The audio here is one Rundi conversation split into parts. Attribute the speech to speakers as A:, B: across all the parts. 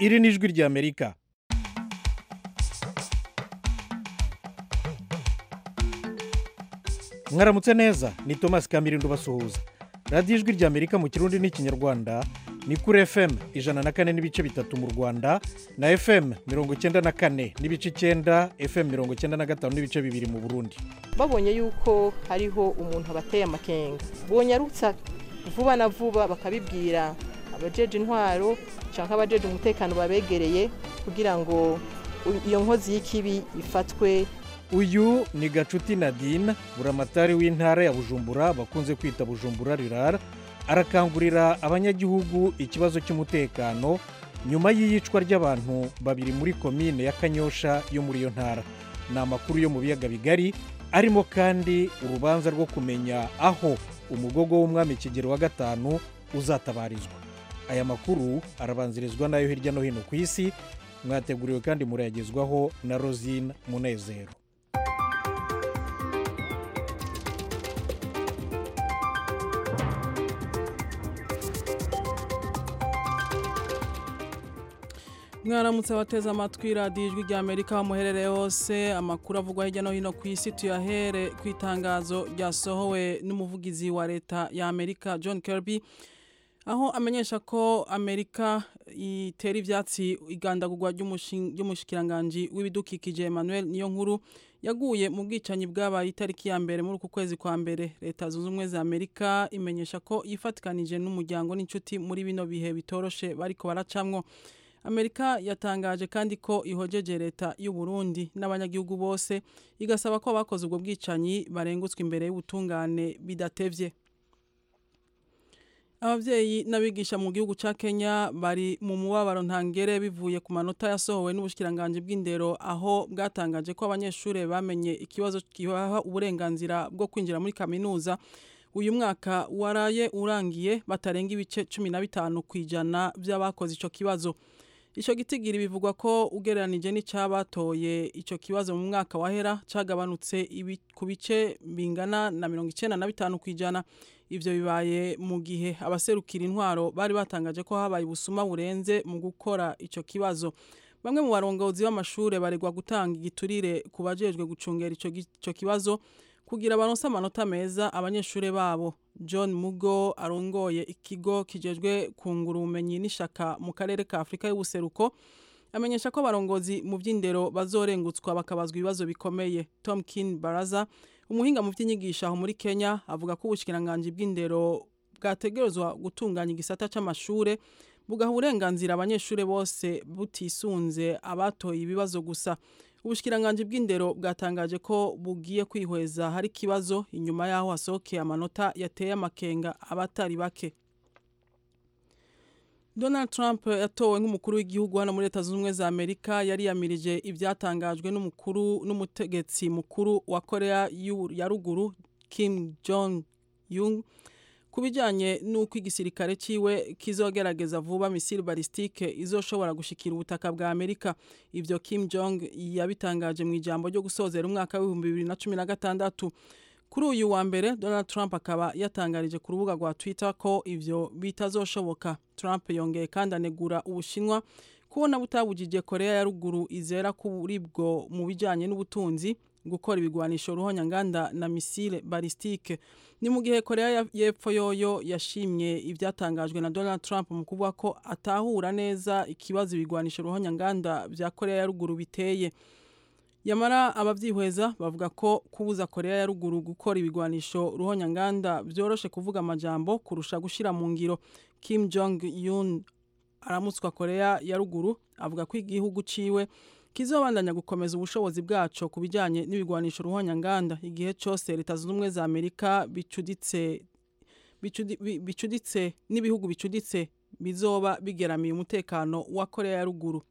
A: iri ni ijwi ry'amerika mwaramutse neza ni thomas kamirindo basuhuza radiyo ijwi ry'amerika mu kirundi n'ikinyarwanda ni kuri fm ijana na kane n'ibice bitatu mu rwanda na fm mirongo icyenda na kane n'ibice icyenda fm mirongo icyenda na gatanu n'ibice bibiri mu burundi
B: babonye yuko hariho umuntu abateye amakenga bonyarutsa vuba na vuba bakabibwira abajeje intwaro cyangwa abajeje umutekano babegereye kugira ngo iyo nkozi y'ikibi ifatwe
A: uyu ni gacuti nadine buramatari w'intara ya bujumbura bakunze kwita bujumbura rirara arakangurira abanyagihugu ikibazo cy'umutekano nyuma y'iyicwa ry'abantu babiri muri komine ya kanyosha yo muri iyo ntara ni amakuru yo mu biyaga bigari arimo kandi urubanza rwo kumenya aho umugogo w'umwami kigero wa gatanu uzatabarizwa aya makuru arabanzirizwa n'ayo hirya no hino ku isi mwateguriwe kandi murayagezwaho na rosine munezero
C: mwaramutse abateze amatwi radiyo ijwi rya amerika aho muherereye hose amakuru avugwa hirya no hino ku isi tuyahere ku itangazo ryasohowe n'umuvugizi wa leta ya amerika john kirby aho amenyesha ko amerika itera ibyatsi igandagurwa ry'umushikiranganji w'ibidukikije emmanuel niyo nkuru yaguye mu bwicanyi bwabaye itariki ya mbere muri uku kwezi kwa mbere leta zunze ubumwe za amerika imenyesha ko yifatikanije n'umuryango n'inshuti muri bino bihe bitoroshe bariko baracamwo amerika yatangaje kandi ko ihojeje leta y'u Burundi n'abanyagihugu bose igasaba ko abakoze ubwo bwicanyi barengutswe imbere y'ubutungane bidatevye ababyeyi n'abigisha mu gihugu cya kenya bari mu mubabaro ntangere bivuye ku manota yasohowe n'ubushyikiranganji bw'indero aho bwatangaje ko abanyeshuri bamenye ikibazo kibaha uburenganzira bwo kwinjira muri kaminuza uyu mwaka waraye urangiye batarenga ibice cumi na bitanu ku ijana by'abakoze icyo kibazo icyo gitigiri bivugwa ko ugereranije n'icyabatoye icyo kibazo mu mwaka wahera cyagabanutse ku bice bingana na mirongo icyenda na bitanu ku ijana ibyo bibaye mu gihe abaserukira intwaro bari batangaje ko habaye ubusuma burenze mu gukora icyo kibazo bamwe mu barongozi b'amashuri baregwa gutanga igiturire ku bajejwe gucungera icyo kibazo kugira baronse amanota meza abanyeshuri babo john mugo arongoye ikigo kijejwe kungura ubumenyi n'ishaka mu karere ka afurika y'ubuseruko amenyesha ko abarongozi mu by'indero bazorengutswa bakabazwa ibibazo bikomeye tom kin baraza umuhinga mu by'inyigisho aho muri kenya avuga ko ubushyikiranganji bw'indero bwategerezwa gutunganya igisata cy'amashuri bugaha uburenganzira abanyeshuri bose butisunze abatoye ibibazo gusa ubushyikiranganji bw'indero bwatangaje ko bugiye kwihweza hari ikibazo inyuma y'aho hasohokeye amanota yateye amakenga abatari bake donald trump yatowe nk'umukuru w'igihugu hano muri leta zunze ubumwe za amerika yari yamirije ibyatangajwe n'umukuru n'umutegetsi mukuru wa korea ya ruguru kim jong yung ku bijyanye n'uko igisirikare cyiwe kizogerageza vuba misile balistike izoshobora gushikira ubutaka bwa amerika ibyo kim jong yabitangaje mu ijambo ryo gusozera umwaka w'ibihumbi bibiri na cumi na gatandatu kuri uyu wa mbere donald trump akaba yatangarije ku rubuga rwa twitter ko ibyo bitazoshoboka trump yongeye kandi anegura ubushinwa kubona butabujije korea ya ruguru izera kuri bwo mu bijyanye n'ubutunzi gukora ibigwanisho ruhonyanganda na misile balistike ni mu gihe korea y'epfo yoyo yashimye ibyatangajwe na donald trump mu kuvuga ko atahura neza ikibazo ibigwanisho ruhonyanganda bya korea ya ruguru biteye yamara ababyihweza bavuga ko kubuza korea ya ruguru gukora ibigwanisho ruhonyanganda byoroshe kuvuga amajambo kurusha gushyira mu ngiro kim jong un aramutswa korea ya ruguru avuga ko igihugu ciwe kizobandanya gukomeza ubushobozi bwaco ku bijyanye n'ibigwanisho ruhonyanganda igihe cyose leta zunze ubumwe za amerika bicuditse bicuditse n'ibihugu bicuditse bizoba bigeramiye umutekano wa korea ya ruguru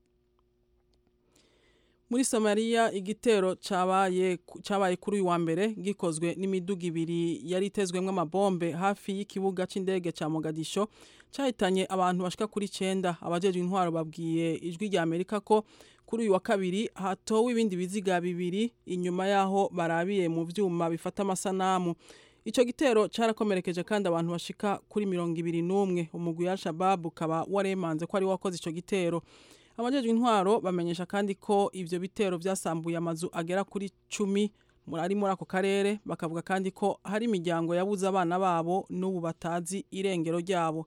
C: muri somaliya igitero cyabaye kuri uyu wa mbere gikozwe n'imiduga ibiri yari itezwemo amabombe hafi y'ikibuga cy'indege cya mogadisho cyahitanye abantu bashika kuri cyenda abajejwe intwaro babwiye ijwi rya amerika ko kuri uyu wa kabiri hatowe ibindi biziga bibiri inyuma y'aho barabiye mu byuma bifata amasanamu icyo gitero cyarakomerekeje kandi abantu bashika kuri mirongo ibiri n'umwe umugwi wa shababu ukaba waremanze ko ari wakoze icyo gitero abajejwe intwaro bamenyesha kandi ko ivyo bitero vyasambuye amazu agera kuri cumi ari muri ako karere bakavuga kandi ko hari imiryango yabuze abana babo n'ubu batazi irengero ryabo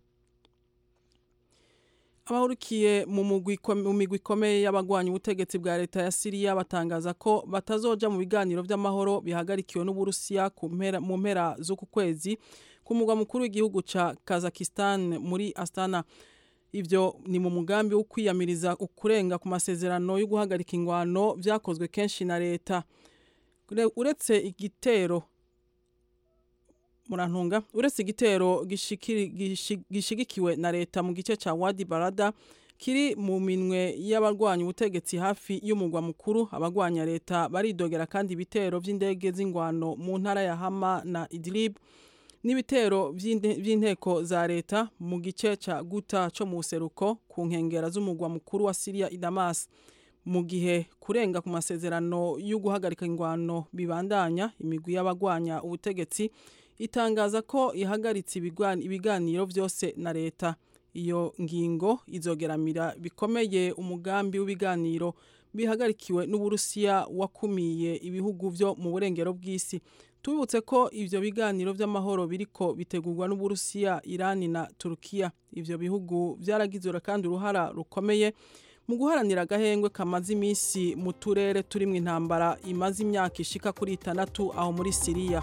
C: abahurikiye mu migwi ikomeye y'abagwanya ubutegetsi bwa leta ya siriya batangaza ko batazoja mu biganiro vy'amahoro bihagarikiwe n'uburusiya mu mpera z'uku kwezi ku mugwa mukuru w'igihugu ca kazakistan muri astana ivyo ni mu mugambi wo kwiyamiriza ukurenga ku masezerano yo guhagarika ingwano vyakozwe kenshi na leta uretse igitero murantunga uretse igitero gishigikiwe na leta mu gice ca Wadi Barada kiri mu minwe y'abarwanya ubutegetsi hafi y'umugwa mukuru abagwanya leta baridogera kandi ibitero vy'indege z'ingwano mu ntara ya Hama na Idlib n'ibitero vy'inteko za leta mu gice ca Guta co mu buseruko ku nkengera z'umugwa mukuru wa Syria i Damas mu gihe kurenga ku masezerano yo guhagarika ingwano bibandanya imigwi y'abagwanya ubutegetsi itangaza ko ihagaritse ibiganiro vyose na leta iyo ngingo izogeramira bikomeye umugambi w'ibiganiro bihagarikiwe n'uburusiya wakumiye ibihugu vyo mu burengero bw'isi tubibutse ko ivyo biganiro vy'amahoro biriko bitegurwa n'uburusiya irani na turukiya ivyo bihugu vyaragizwe kandi uruhara rukomeye mu guharanira agahengwe kamaze iminsi mu turere turimwo intambara imaze imyaka ishika kuri itandatu aho muri siriya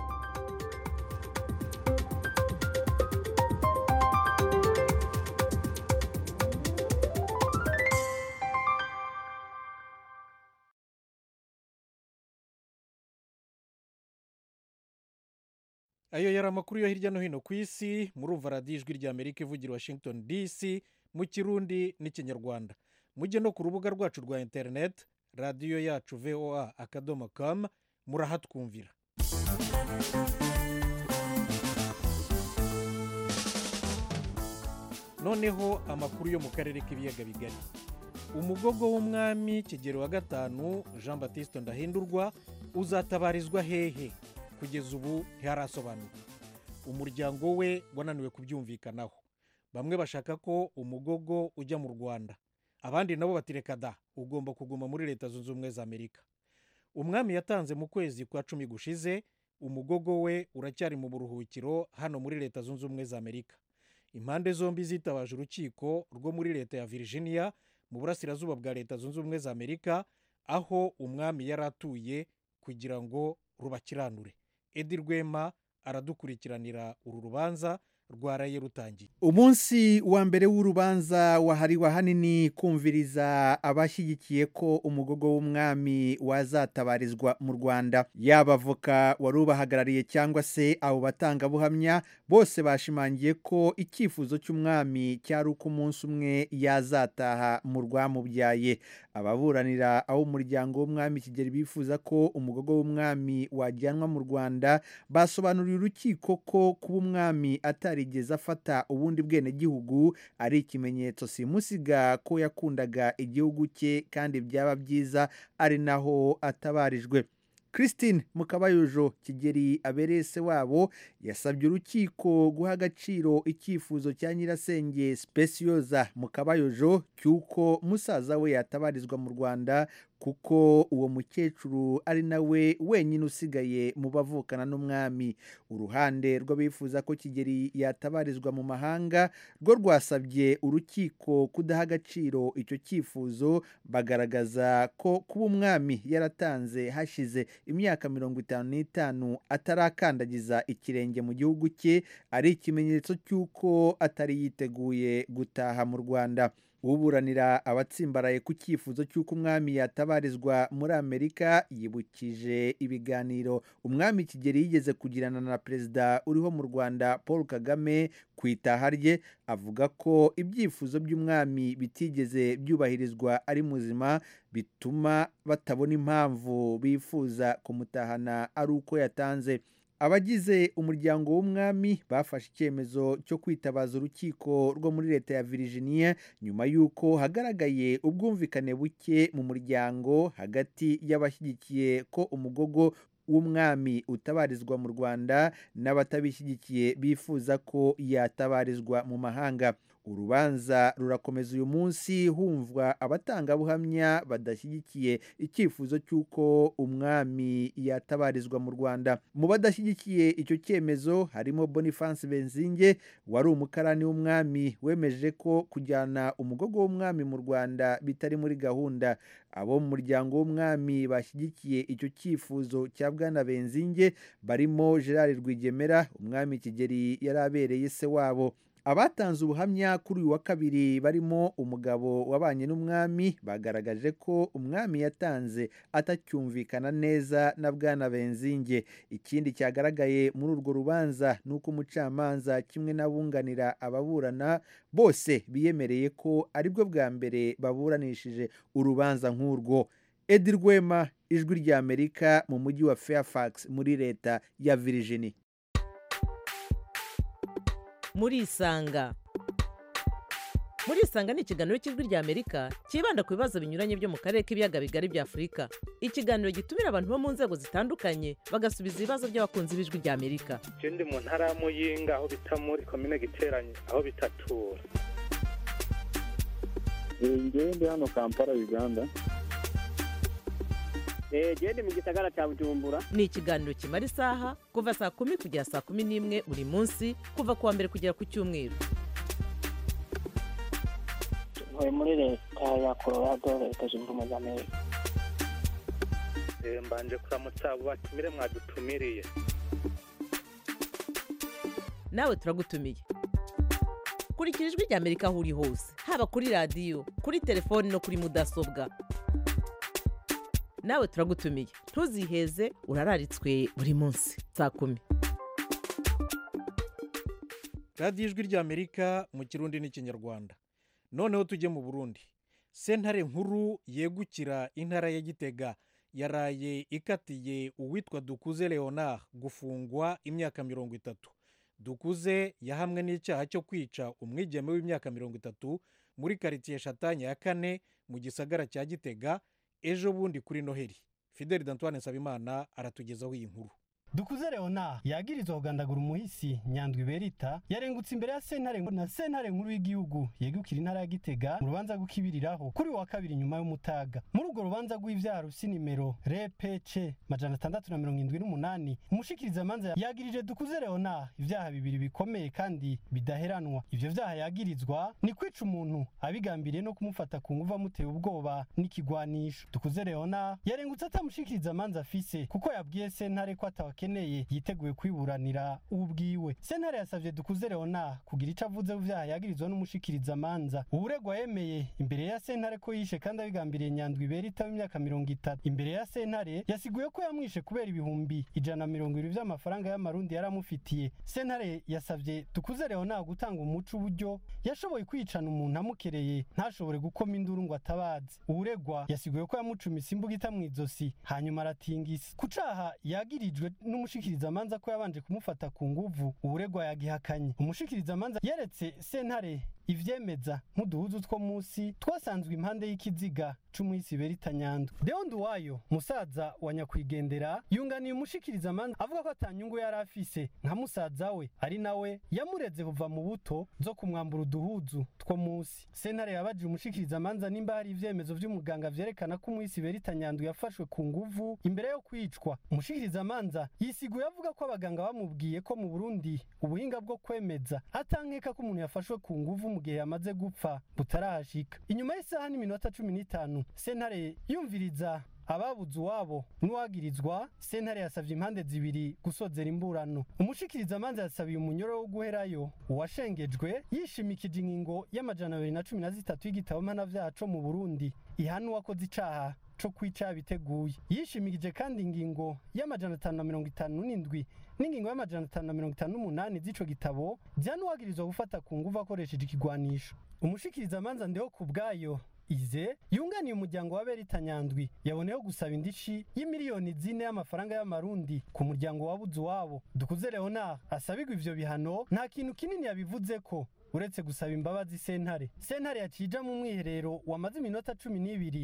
A: ayo yari amakuru yo hirya no hino ku isi murumva radiyo ijwi rya amerika ivugira washington dc mu kirundi n'ikinyarwanda mujye no ku rubuga rwacu rwa interineti radiyo yacu voa akadomo kamu murahatwumvira noneho amakuru yo mu karere k'ibiyaga bigari umugogo w'umwami kigero wa gatanu jean batiste ndahindurwa uzatabarizwa hehe kugeza ubu ntiharasobanuka umuryango we wananiwe kubyumvikanaho bamwe bashaka ko umugogo ujya mu rwanda abandi nabo batireka da ugomba kuguma muri leta zunze ubumwe za amerika umwami yatanze mu kwezi kwa cumi gushize umugogo we uracyari mu buruhukiro hano muri leta zunze ubumwe za amerika impande zombi zitabaje urukiko rwo muri leta ya virginia mu burasirazuba bwa leta zunze ubumwe za amerika aho umwami yari atuye kugira ngo rubakiranure edi rwema aradukurikiranira uru rubanza rwaraye rutangiye
D: umunsi wa mbere w'urubanza wahariwe ahanini kumviriza abashyigikiye ko umugogo w'umwami wazatabarizwa mu rwanda yaba avoka wari ubahagarariye cyangwa se abo batangabuhamya bose bashimangiye ko icyifuzo cy'umwami cyari uko umunsi umwe yazataha mu rwamubyaye ababuranira aho umuryango w'umwami kigeli bifuza ko umugogo w'umwami wajyanwa mu rwanda basobanuriye urukiko ko kuba umwami atarigeze afata ubundi bwenegihugu ari ikimenyetso simusiga ko yakundaga igihugu cye kandi byaba byiza ari naho atabarijwe christine mukabayojo kigeri abereye se wabo yasabye urukiko guha agaciro icyifuzo cya nyirasenge spesiyoza mukabayojo cy'uko musaza we yatabarizwa mu rwanda kuko uwo mukecuru ari nawe wenyine usigaye mu bavukana n'umwami uruhande rw'abifuza ko kigeri yatabarizwa mu mahanga rwo rwasabye urukiko kudaha agaciro icyo cyifuzo bagaragaza ko kuba umwami yaratanze hashize imyaka mirongo itanu n'itanu atarakandagiza ikirenge mu gihugu cye ari ikimenyetso cy'uko atari yiteguye gutaha mu rwanda uburanira abatsimbaraye ku cyifuzo cy'uko umwami yatabarizwa muri amerika yibukije ibiganiro umwami kigeli yigeze kugirana na perezida uriho mu rwanda paul kagame ku itaha rye avuga ko ibyifuzo by'umwami bitigeze byubahirizwa ari muzima bituma batabona impamvu bifuza kumutahana ari uko yatanze abagize umuryango w'umwami bafashe icyemezo cyo kwitabaza urukiko rwo muri leta ya virginia nyuma y'uko hagaragaye ubwumvikane buke mu muryango hagati y'abashyigikiye ko umugogo w'umwami utabarizwa mu rwanda n'abatabishyigikiye bifuza ko yatabarizwa mu mahanga urubanza rurakomeza uyu munsi humvwa abatangabuhamya badashyigikiye icyifuzo cy'uko umwami yatabarizwa mu rwanda mu badashyigikiye icyo cyemezo harimo boniface benzinge wari umukarani w'umwami wemeje ko kujyana umugogo w'umwami mu rwanda bitari muri gahunda abo mu muryango w'umwami bashyigikiye icyo cyifuzo cya bwana benzinge barimo gerard rwigemera umwami kigeri yari abereye se wabo abatanze ubuhamya kuri uyu wa kabiri barimo umugabo wabanye n'umwami bagaragaje ko umwami yatanze atacyumvikana neza na bwana benzinge ikindi cyagaragaye muri urwo rubanza ni uko umucamanza kimwe n'abunganira ababurana bose biyemereye ko aribwo bwa mbere baburanishije urubanza nk'urwo edi rwema ijwi ry'amerika mu mujyi wa fairfax muri leta ya virginia
E: murisanga murisanga ni ikiganiro cy'ijwi ry'amerika cyibanda ku bibazo binyuranye byo mu karere k'ibiyaga bigari bya afurika ikiganiro gitumira abantu bo mu nzego zitandukanye bagasubiza ibibazo by'abakunzi b'ijwi ry'amerika
F: ndi mu ntara ya muyinga aho bita muri komine giteranye aho bitatura
G: ngewe ndi hano kampala uganda
H: genda mu gisagara cya bujumbura
E: ni ikiganiro kimara isaha kuva saa kumi kugera saa kumi n'imwe buri munsi kuva ku wa mbere kugera ku cyumweru
H: ntuye muri leta ya colorado leta zunze ubumwe za amerika
F: mbanje kuramutsa abo batumire mwadutumiriye
E: nawe turagutumiye kurikira ijwi ry'amerika aho uri hose haba kuri radiyo kuri telefoni no kuri mudasobwa nawe turagutumiye ntuziheze urararitswe buri munsi saa kumi
A: radiyo ijwi ry'amerika mu kirundi n'ikinyarwanda noneho tujye mu burundi sentare nkuru yegukira intara ya gitega yaraye ikatiye uwitwa dukuze leonard gufungwa imyaka mirongo itatu dukuze yahamwe n'icyaha cyo kwica umwigeme w'imyaka mirongo itatu muri karitsiye shatanya ya kane mu gisagara cya gitega ejo bundi kuri noheli fideli dantuwane nsabimana aratugezaho iyi nkuru
I: dukuze leona yagirizwa kugandagura umuhisi nyandwi berita yarengutse imbere ya sentare na sentare nkuru y'igihugu yegukira intara ya gitega mu rubanza rw'ikibiriraho kuri wa kabiri nyuma y'umutaga muri urwo rubanza rw'ivyaha rusi nimero repc majana atandatu na mirongo indwi n'umunani umushikirizamanza yagirije dukuze leona ivyaha bibiri bikomeye kandi bidaheranwa ivyo vyaha yagirizwa ni kwica umuntu abigambiriye no kumufata ku nguvu amuteye ubwoba n'ikigwanisho dukuze leona yarengutse atamushikirizamanza afise kuko yabwiye sentare ko atawa akeneye yiteguye kwiburanira ubwiwe sentare yasavye dukuze leona kugira ico avuze vyaha yagirizwa n'umushikiriza manza uburegwa yemeye imbere ya sentare ko yishe kandi abigambiriye nyandwi berita w'imyaka mirongo itatu imbere ya sentare yasiguye ko yamwishe kubera ibihumbi ijana na mirongo ibiri vy'amafaranga y'amarundi yari amufitiye sentare yasavye dukuze leona gutanga umuco uburyo yashoboye kwicana umuntu amukereye ntashobore gukoma induru ngo atabaze uburegwa yasiguye ko yamucumise imbugita mw'izosi hanyuma aratingisa ku caha yagirijwe n'umushikirizamanza ko yabanje kumufata ku nguvu uburegwa yagihakanye umushikirizamanza yeretse sentare ivyemeza nk'uduhuzu two musi twasanzwe impande y'ikiziga c'umuhisi berita nyando deo nduwayo musaza wa nyakwigendera yunganiye umushikirizamanza avuga ko atanyungu yari afise nka musaza we ari nawe yamureze kuva mu buto zo kumwambura uduhuzu two musi sentare yabajije umushikirizamanza nimba hari ivyemezo vy'umuganga vyerekana ko umuhisi berita nyando yafashwe ku nguvu imbere yo kwicwa umushikirizamanza yisiguye avuga ko abaganga bamubwiye ko mu burundi ubuhinga bwo kwemeza atankeka ko umuntu yafashwe ku nguvu mu gihe yamaze gupfa butarahashika inyuma y'isaha n'iminota cumi n'itanu sentare yumviriza ababuze uwabo n'uwagirizwa sentare yasabye impande zibiri gusozera imburano umushikirizamanza yasabiye umunyoro wo guherayo uwashengejwe yishimikije ingingo y'amajana abiri na cumi na zitatu y'igitabo mpanavyaha co mu burundi ihana uwakoze icaha co kwica biteguye yishimikije kandi ingingo y'amajana atanu na mirongo itanu n'indwi n'ingingo y'amajana atanu na mirongo itanu n'umunani z'ico gitabo vyanuwagirizwa gufata ku nguvu akoresheje ikigwanisho umushikirizamanza ndeho ku bwayo ize yunganiye umuryango wa berita nyandwi yaboneyeho gusaba indishi y'imiliyoni zine y'amafaranga y'amarundi ku muryango wabuze uwabo dukuze leonard asabirwa ivyo bihano nta kintu kinini yabivuze ko uretse gusaba imbabazi sentare sentare yacija mu mwiherero wamaze iminota cumi n'ibiri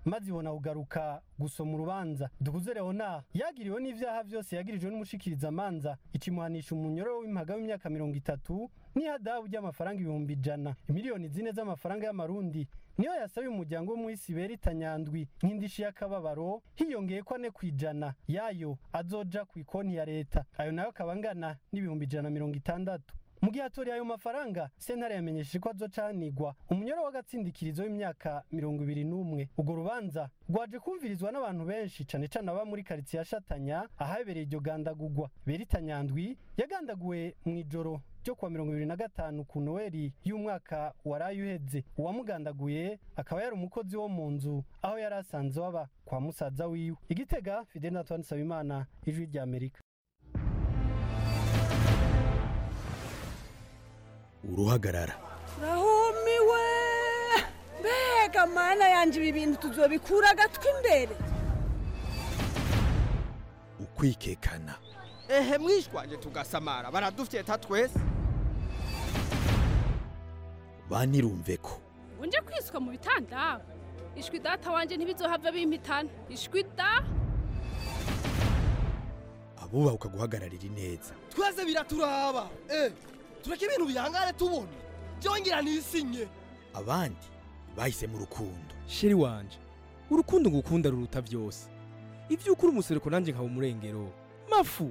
I: maze ibona kugaruka gusoma urubanza dukuze leona yagiriwe n'ivyaha vyose yagirijwe n'umushikirizamanza ikimuhanisha umunyororo w'impaga w'imyaka mirongo itatu n'ihadabu ry'amafaranga ibihumbi ijana miliyoni zine z'amafaranga y'amarundi niyo yasabiye umuryango w'umuhisi berita nyandwi nk'indishi y'akababaro hiyongeye ko ane ku ijana yayo azoja ku ikonti ya leta ayo nayo akaba angana n'ibihumbi ijana na mirongo itandatu mu gihe atoriye ayo mafaranga sentare yamenyesheje ko azocanigwa umunyoro w'agatsindikirizo w'imyaka mirongo ibiri n'umwe urwo rubanza rwaje kumvirizwa n'abantu benshi cane cane aba muri karitsiye yashatanya ahabereye iryo gandagurwa berita nyandwi yagandaguwe mu ijoro ryo kuwa mirongo ibiri na gatanu ku noweli y'umwaka waraye uheze uwamugandaguye akaba yari umukozi wo mu nzu aho yari asanzwe waba kwa musaza wiwe igitega fidel natwani nsabimana ijwi rya amerika
J: uruhagarara
K: rahumiwe mbega mana yanje ibi bintu tuzobikura agatwi imbere
J: ukwikekana
L: ehe mwishwanje tugasamara baradufyeta twese
J: banirumve ko
M: unje kwiswa mu bitanda ishwi data wanje ntibizohava bimpitana ishwi da
J: abubaha ukaguhagararira ineza
L: twese biraturaba eh tureke ibintu bihangane tubona byongera nisinye
J: abandi bahisemo urukundo
N: sheri wanje urukundo ngukunda ruruta byose ibyo ukuri umusereko nanjye nkaba umurengero mafu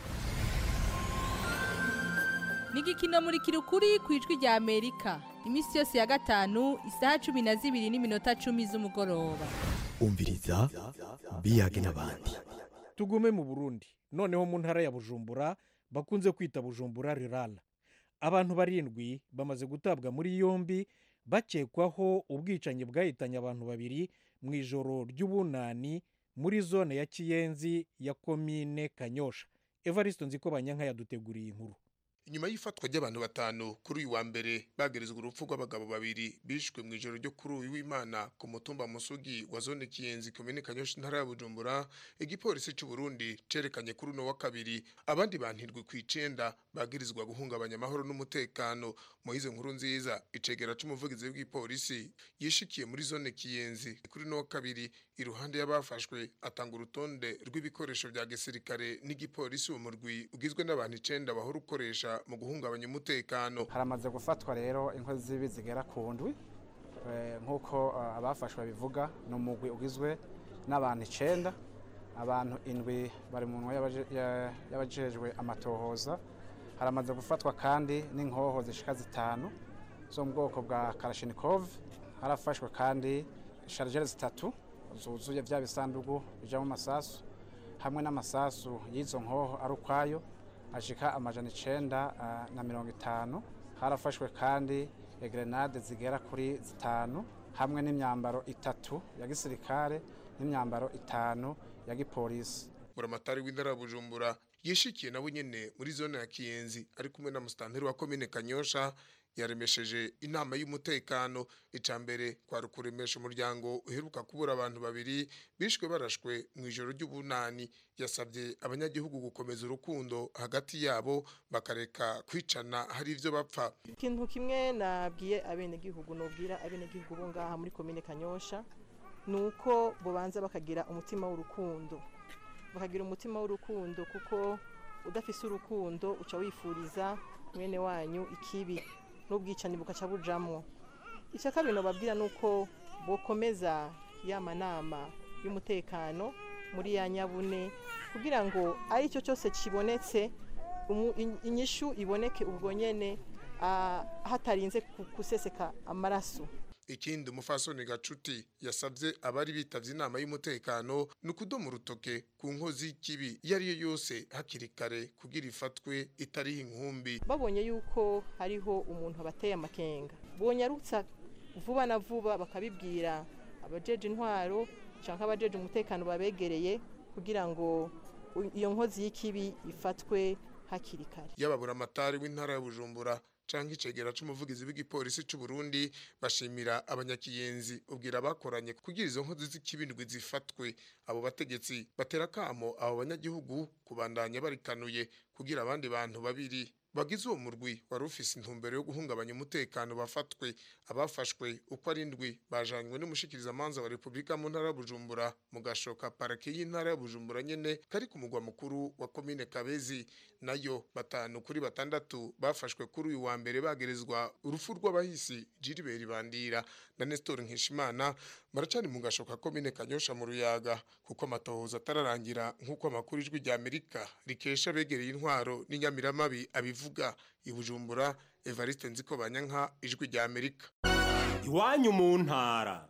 O: ni igikino muri kirukuri ku ijwi rya amerika iminsi yose ya gatanu isaha cumi na zibiri n'iminota cumi z'umugoroba
J: umviriza biyage n'abandi
A: tugume mu burundi noneho mu ntara ya bujumbura bakunze kwita bujumbura rirara abantu barindwi bamaze gutabwa muri yombi bakekwaho ubwicanyi bwahitanye abantu babiri mu ijoro ry'ubunani muri zone ya kiyenzi ya komine kanyosha evariste nziko banyanka yaduteguriye inkuru
P: inyuma y'ifatwa ry'abantu batanu kuri uyu wa mbere bagerezwa urupfu rw'abagabo babiri bishwe mu ijoro ryo kuri uyu w'imana ku mutumba musugi wa zone kiyenzi komine kanyosha intara ya bujumbura igipolisi cy'u Burundi cerekanye kuri uno wa kabiri abandi bantirwe ku icenda bagirizwa guhungabanya amahoro n'umutekano mu izo nkuru nziza icegera c'umuvugizi w'igipolisi yishikiye muri zone kiyenzi kuri uno wa kabiri iruhande y'abafashwe atanga urutonde rw'ibikoresho vya gisirikare n'igipolisi mu murwi ugizwe n'abantu icenda bahora ukoresha mu guhungabanya umutekano
Q: haramaze gufatwa rero inkozi z'ibi zigera ku ndwi nk'uko abafashwe bivuga ni umugwi ugizwe n'abantu icenda abantu indwi bari mu nwa y'abajejwe amatohoza haramaze gufatwa kandi n'inkoho zishika zitanu zo mu bwoko bwa karashinikov harafashwe kandi sharijeri zitatu zuzuye bya bisanduku bijamo amasasu hamwe n'amasasu y'izo nkoho ari ukwayo ashika amajana icenda na mirongo itanu harafashwe kandi grenade zigera kuri zitanu hamwe n'imyambaro itatu ya gisirikare n'imyambaro itanu ya gipolisi
P: buramatari w'intara bujumbura yishikiye nabo nyene muri zone ya kiyenzi ari kumwe na musitanteri wa komine kanyosha yaremesheje inama y'umutekano ica mbere kwari ukuremesha umuryango uheruka kubura abantu babiri bishwe barashwe mu ijoro ry'ubunani yasabye abanyagihugu gukomeza urukundo hagati yabo bakareka kwicana hari ivyo bapfa
B: ikintu kimwe nabwiye abenegihugu nubwira abenegihugu bo ngaha muri komine kanyosha ni uko bubanza bakagira umutima w'urukundo bakagira umutima w'urukundo kuko udafise urukundo uca wifuriza mwene wanyu ikibi n'ubwicanyi bukaca bujamwo icya kabiri nababwira ni uko bokomeza ya manama y'umutekano muri ya nyabune kugira ngo ari cyo cyose kibonetse inyishu iboneke ubwo nyene hatarinze guseseka amaraso
P: ikindi umufasoni gacuti yasabye abari bitavye inama y'umutekano ni ukudoma urutoke ku nkozi y'ikibi iyo ari yo yose hakiri kare kugira ifatwe itariho inkumbi
B: babonye yuko hariho umuntu abateye amakenga bonyarutsa vuba na vuba bakabibwira abajeje intwaro cyangwa abajeje umutekano babegereye kugira ngo iyo nkozi y'ikibi ifatwe hakiri kare
P: yababura amatari w'intara ya bujumbura canke icegera c'umuvugizi w'igipolisi c'u Burundi bashimira abanyakiyenzi ubwira bakoranye kugira izo nkozi z'ikibindwi zifatwe abo bategetsi batera kamo abo banyagihugu kubandanya barikanuye kugira abandi bantu babiri bagize uwo murwi wari ufise intumbero yo guhungabanya umutekano bafatwe abafashwe uko ari indwi bajanywe n'umushikirizamanza wa repubulika mu ntara ya bujumbura mu gashoka parake y'intara ya bujumbura nyene kari ku mugwa mukuru wa komine kabezi nayo batanu kuri batandatu bafashwe kuri uyu wa mbere bagerezwa urupfu rw'abahisi jiriberi bandira na nestor nkishimana baracari mu gashoka komine kanyosha mu ruyaga kuko amatohoza atararangira nk'uko amakuru ijwi rya amerika rikesha begereye intwaro n'inyamiramabi abivuga i bujumbura evariste nziko banyanka ijwi rya amerika
R: iwanyu mu ntara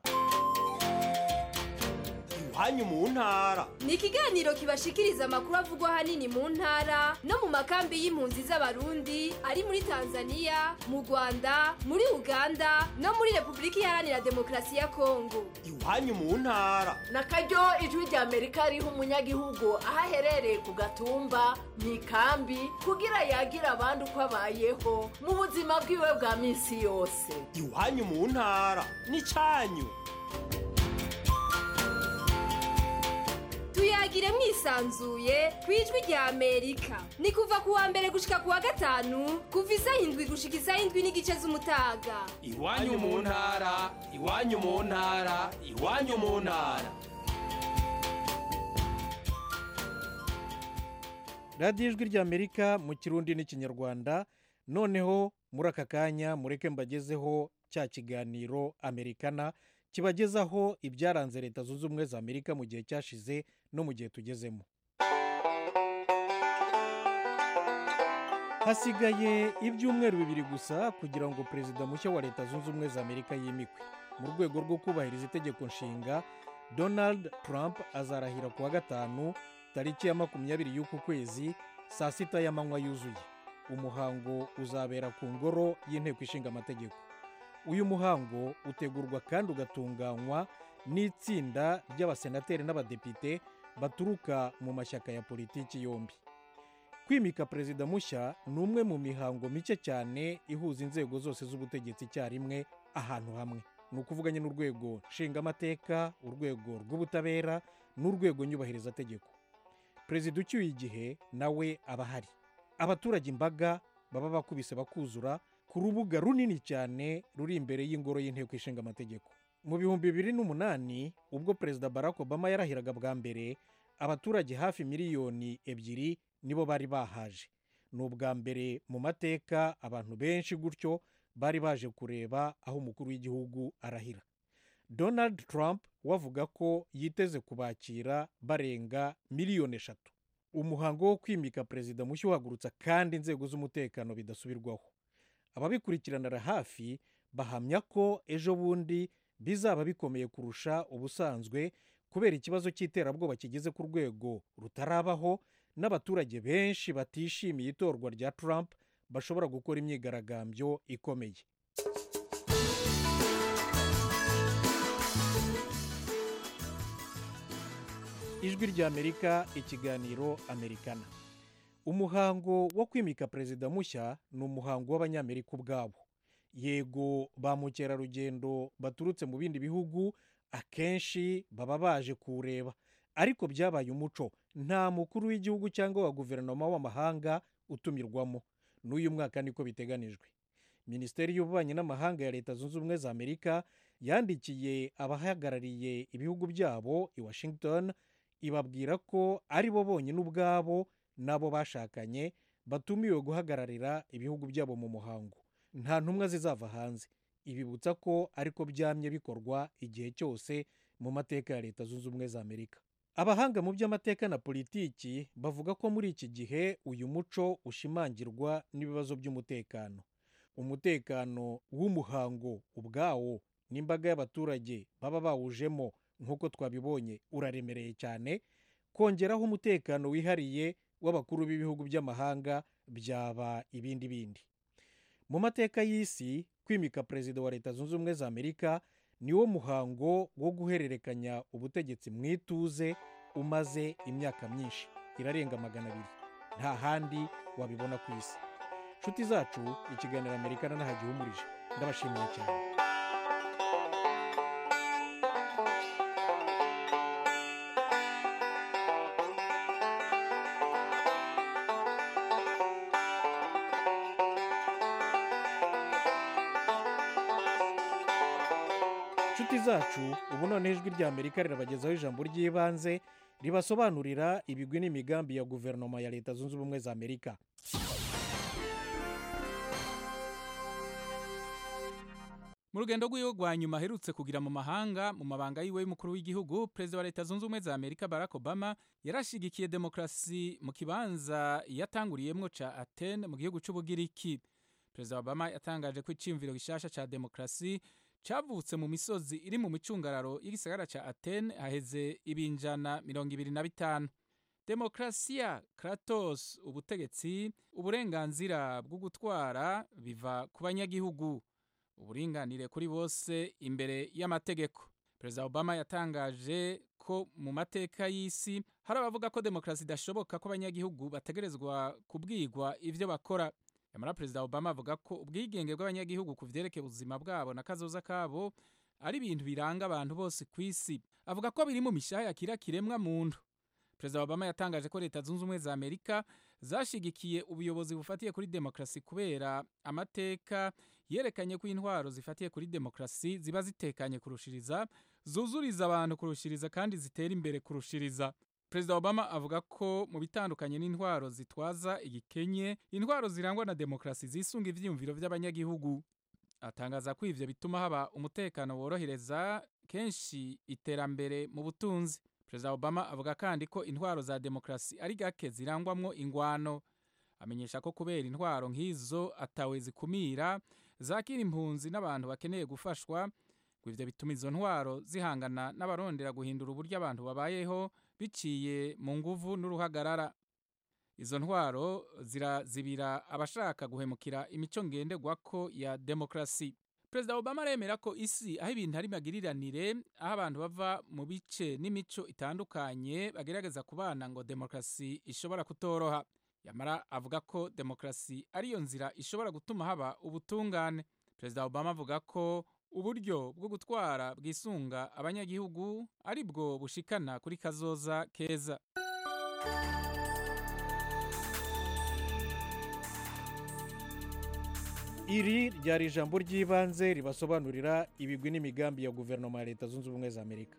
R: iwanyu mu ntara
S: ni ikiganiro kibashikiriza amakuru avugwa ahanini mu ntara no mu makambi y'impunzi z'abarundi ari muri tanzania mu rwanda muri uganda no muri repubulika iharanira demokarasi ya kongo
R: iwanyu mu ntara
T: na karyo ijwi rya amerika riha umunyagihugu aho aherereye ku gatumba mu ikambi kugira yagira abandi uko abayeho mu buzima bwiwe bwa minsi yose
R: iwanyu mu ntara n'icyanyu
S: tuyagire mwisanzuye ku ijwi rya amerika ni kuva ku wa mbere gushika ku wa gatanu kuva isaha indwi gushika isaha indwi n'igice z'umutaga
R: iwanyu mu ntara iwanyu mu ntara iwanyu mu ntara
A: radiyo ijwi rya amerika mu kirundi n'ikinyarwanda noneho muri aka kanya mureke mbagezeho cya kiganiro amerikana kibagezaho ibyaranze leta zunze ubumwe za amerika mu gihe cyashize no mu gihe tugezemo hasigaye ibyumweru bibiri gusa kugira ngo perezida mushya wa leta zunze ubumwe za amerika yimikwe mu rwego rwo kubahiriza itegeko nshinga donald trump azarahira ku wa gatanu tariki ya makumyabiri y'uku kwezi saa sita y'amanywa yuzuye umuhango uzabera ku ngoro y'inteko ishinga amategeko uyu muhango utegurwa kandi ugatunganywa n'itsinda ry'abasenateri n'abadepite baturuka mu mashyaka ya politiki yombi kwimika perezida mushya ni umwe mu mihango mike cyane ihuza inzego zose z'ubutegetsi icyarimwe ahantu hamwe ni ukuvuga nyine urwego nshingamateka urwego rw'ubutabera n'urwego nyubahirizategeko perezida ucyuye igihe nawe aba ahari abaturage imbaga baba bakubise bakuzura ku rubuga runini cyane ruri imbere y'ingoro y'inteko ishinga amategeko mu bihumbi bibiri n'umunani ubwo perezida barack obama yarahiraga bwa mbere abaturage hafi miliyoni ebyiri nibo bari bahaje ni ubwa mbere mu mateka abantu benshi gutyo bari baje kureba aho umukuru w'igihugu arahira donald trump wavuga ko yiteze kubakira barenga miliyoni eshatu umuhango wo kwimika perezida mushya uhagurutsa kandi inzego z'umutekano bidasubirwaho ababikurikiranira hafi bahamya ko ejo bundi bizaba bikomeye kurusha ubusanzwe kubera ikibazo cy'iterabwoba kigeze ku rwego rutarabaho n'abaturage benshi batishimiye itorwa rya Trump bashobora gukora imyigaragambyo ikomeye ijwi ry'amerika ikiganiro amerikana umuhango wo kwimika perezida mushya ni umuhango w'abanyamerika ubwabo yego ba mukerarugendo baturutse mu bindi bihugu akenshi baba baje kuwureba ariko byabaye umuco nta mukuru w'igihugu cyangwa wa guverinoma w'amahanga utumirwamo n'uyu mwaka niko biteganijwe minisiteri y'ububanyi n'amahanga ya leta zunze ubumwe za amerika yandikiye abahagarariye ibihugu byabo i washington ibabwira ko ari bo bonyine ubwabo n'abo bashakanye batumiwe guhagararira ibihugu byabo mu muhango nta ntumwa zizava hanze ibibutsa ko ariko byamye bikorwa igihe cyose mu mateka ya leta zunze ubumwe za amerika abahanga mu by'amateka na politiki bavuga ko muri iki gihe uyu muco ushimangirwa n'ibibazo by'umutekano umutekano w'umuhango ubwawo n'imbaga y'abaturage baba bawujemo nk'uko twabibonye uraremereye cyane kongeraho umutekano wihariye w'abakuru b'ibihugu by'amahanga byaba ibindi bindi mu mateka y'isi kwimika perezida wa leta zunze ubumwe za amerika niwo muhango wo guhererekanya ubutegetsi mu ituze umaze imyaka myinshi irarenga magana abiri nta handi wabibona ku isi inshuti zacu ikiganiro amerika nahagihumurije ndabashimiye cyane nshuti zacu ubu noneho ijwi rya amerika rirabagezaho ijambo ry'ibanze ribasobanurira ibigwi n'imigambi ya guverinoma ya leta zunze ubumwe za amerika
U: mu rugendo rw'iwe rwa nyuma aherutse kugira mu mahanga mu mabanga yiwe y'umukuru w'igihugu perezida wa leta zunze ubumwe za amerika barack obama yarashigikiye demokarasi mu kibanza yatanguriyemwo ca atene mu gihugu c'ubugiriki perezida obama yatangaje ko iciyumviro gishasha ca demokarasi cavutse mu misozi iri mu micungararo y'igisagara ca atene haheze ibinjana mirongo ibiri na bitanu demokarasiya kratos ubutegetsi uburenganzira bwo gutwara biva ku banyagihugu uburinganire kuri bose imbere y'amategeko perezida obama yatangaje ko mu mateka y'isi hari abavuga ko demokarasi idashoboka ko abanyagihugu bategerezwa kubwirwa ivyo bakora nyamara perezida obama avuga ko ubwigenge bw'abanyagihugu ku vyerekeye ubuzima bwabo na kazoza kabo ari ibintu biranga abantu bose ku isi avuga ko biri mu mishaha ya kira kiremwa muntu perezida obama yatangaje ko leta zunze ubumwe za amerika zashigikiye ubuyobozi bufatiye kuri demokarasi kubera amateka yerekanye ko intwaro zifatiye kuri demokarasi ziba zitekanye kurushiriza zuzuriza abantu kurushiriza kandi zitera imbere kurushiriza perezida obama avuga ko mu bitandukanye n'intwaro zitwaza igikenye intwaro zirangwa na demokarasi zisunga ivyiyumviro vy'abanyagihugu atangaza ko ivyo bituma haba umutekano worohereza kenshi iterambere mu butunzi perezida obama avuga kandi ko intwaro za demokarasi ari gake zirangwamwo ingwano amenyesha ko kubera intwaro nk'izo atawe zikumira zakira impunzi n'abantu bakeneye gufashwa ngo ivyo bituma izo ntwaro zihangana n'abarondera guhindura uburyo abantu babayeho biciye mu nguvu n'uruhagarara izo ntwaro zirazibira abashaka guhemukira imico ngenderwako ya demokarasi perezida obama aremera ko isi aho ibintu ari magiriranire aho abantu bava mu bice n'imico itandukanye bagerageza kubana ngo demokarasi ishobora kutoroha yamara avuga ko demokarasi ariyo nzira ishobora gutuma haba ubutungane perezida obama avuga ko uburyo bwo gutwara bwisunga abanyagihugu ari bwo bushikana kuri kazoza keza
A: iri ryari ijambo ry'ibanze ribasobanurira ibigwi n'imigambi ya guverinoma ya leta zunze ubumwe za amerika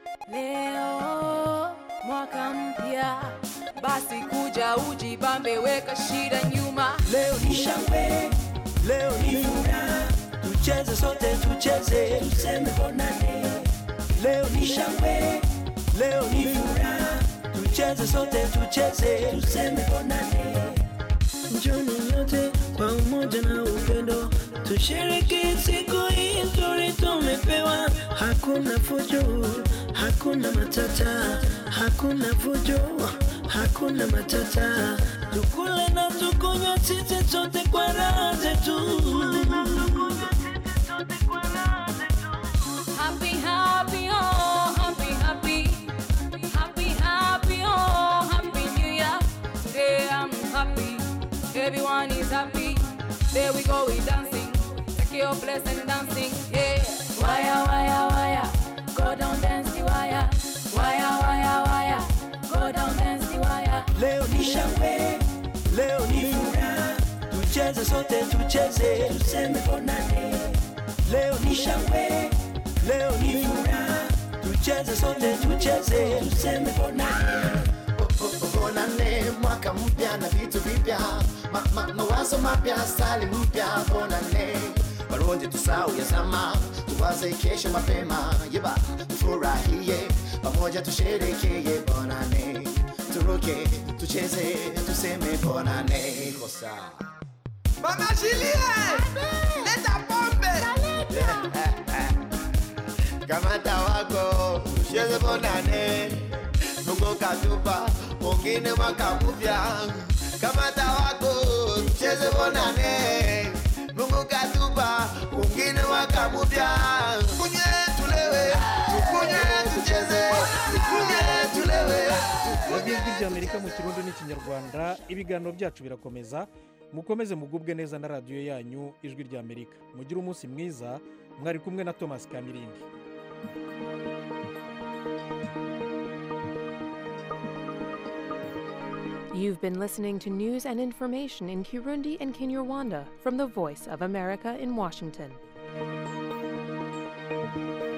V: Leo mwaka mpya, basi kuja ujibambe, weka shida nyuma.
W: Leo ni shangwe, leo ni furaha, tucheze sote, tucheze, tuseme bonane. Leo ni shangwe, leo ni furaha, tucheze sote, tucheze, tuseme bonane. Njoni nyote kwa umoja na upendo, tushiriki siku hii nzuri tumepewa. Hakuna fujo, hakuna matata, hakuna fujo, hakuna matata. Tukule na tukunywe sisi sote kwa raha zetu.
V: Happy, happy, oh, happy, happy. Happy, happy, oh, happy new year. Today I'm happy, everyone is happy. There we go, we dancing. Take your place and dancing, yeah. Wire, wire, wire. Go down, dance the wire. Wire, wire, wire. Go down, dance the wire.
W: Leo ni shangwe, leo ni furaha, tucheze sote, tucheze, tuseme bonane. Leo ni shangwe, leo ni furaha, tucheze sote, tucheze, tuseme bonane.
X: bonane mwaka mpya na vitu vipya ma, ma, mawazo mapya stali mpya bonane waronje tusau ya zama tuwaze kesho mapema yeba tufurahie pamoja tusherekeye bonane turuke tucheze tuseme bonane kosa
L: Mama Julie, leta pombe.
X: kamata wako tucheze bonane Mungu katupa mwingine mwaka mpya kamata wako tucheze bonane Mungu katupa mwingine mwaka mpya kunye tulewe tukunye tucheze tukunye tulewe
A: radiyo ijwi ry'amerika mu kirundi n'ikinyarwanda ibiganiro byacu birakomeza mukomeze mugubwe neza na radiyo yanyu ijwi ry'amerika mugire umunsi mwiza mwari kumwe na thomas kamirindi
Y: You've been listening to news and information in Kirundi and Kinyarwanda from the Voice of America in Washington.